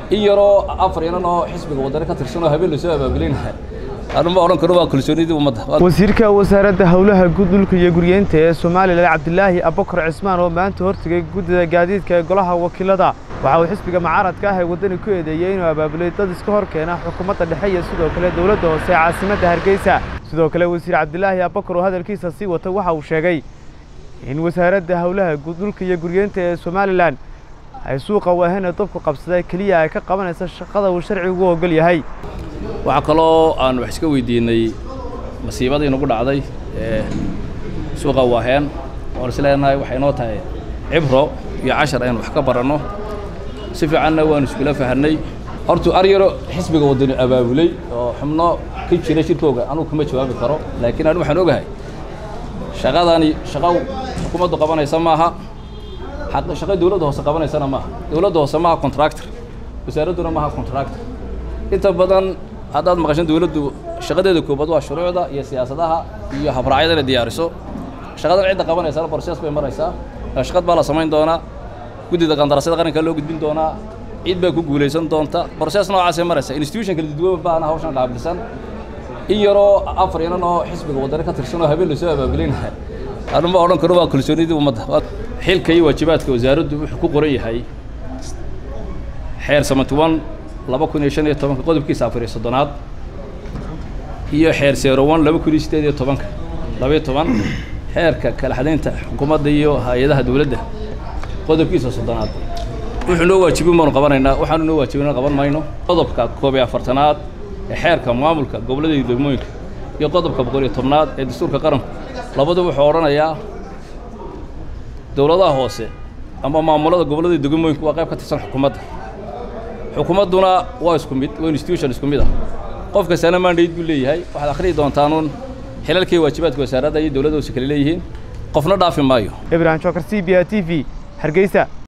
in yaroo afar inan oo xisbiga waddani ka tirsan oo habeen lasoo abaabulinaya anuma odhan karo waa kalsoonidii ummadda wasiirka wasaaradda howlaha guud dhulka iyo guryeynta ee somalilan cabdilaahi abakar cismaan oo maanta hortegay guddida gaadiidka ee golaha wakiilada waxa uu xisbiga mucaaradka ah ee waddani ku eedeeyey inuu abaabulay dad iska hor keena xukuumadda dhexe iyo sidoo kale dowladda hoose ee caasimadda hargeysa sidoo kale wasiir cabdilaahi abakar oo hadalkiisa sii wata waxa uu sheegay in wasaaradda howlaha guud dhulka iyo guryeynta ee somalilan ay suuqa waahena dabku qabsaday keliya ay ka qabanaysa shaqada uu sharcigu u ogol yahay waxaa kaloo aan wax iska weydiinay masiibadii nagu dhacday ee suuqa waaheen oon is leenahay waxay inoo tahay cibro iyo cashar aynu wax ka baranno si fiicanna waanu iskula fahanay hortuu aryaro xisbiga waddani abaabulay oo xubno ka jira shirkooga anugu kuma jawaabi karo laakiin anu waxaan ogahay shaqadani shaqo xukuumaddu qabanaysa maaha shaqo dawladda hoose qabanaysana maaha dawladda hoose maaha contractor wasaaradduna maaha contractor inta badan haddaad maqashan dawladdu shaqadeeda koobaad waa shuruucda iyo siyaasadaha iyo habraacyada inay diyaariso shaqadan cidda qabanaysana borses bay maraysaa shaqad baa la samayn doonaa guddida qandaraasyada qaranka loo gudbin doonaa cid baa ku guulaysan doonta borses noocaasay maraysaa institution kala duwan baana hawshan qaabilsan in yaroo afar inan oo xisbiga waddani ka tirsan oo habeen lasoo abaabulinaya anuma odhan karo waa kalsoonidii ummadda xilka iyo waajibaadka wasaaraddu wuxuu ku qoran yahay xeer samatuwan laba kun iyo shan iyo tobanka qodobkiisa afar iyo soddonaad iyo xeer seerowan laba kun iyo siddeed iyo tobanka labaiyo toban xeerka kala xadaynta xukuumadda iyo hay-adaha dowladda qodobkiisa soddonaad wuxuu noo waajibin baanu qabanaynaa waxaanu noo waajibina qaban mayno qodobka koob iyo afartanaad ee xeerka maamulka gobollada iyo degmooyinka iyo qodobka boqol iyo tobnaad ee dastuurka qaranku labadu wuxuu odhanayaa dowladaha hoose ama maamulada gobollada iyo degmooyinku waa qayb ka tirsan xukuumadda xukuumadduna waa isku mid waa institution isku mid ah qof kastana mandate buu leeyahay waxaad akhriyi doontaanun xilalkii waajibaadka wasaaradda iyo dowladda hoose kale leeyihiin qofna dhaafi maayo ibrahim jokar c b a t v hargeysa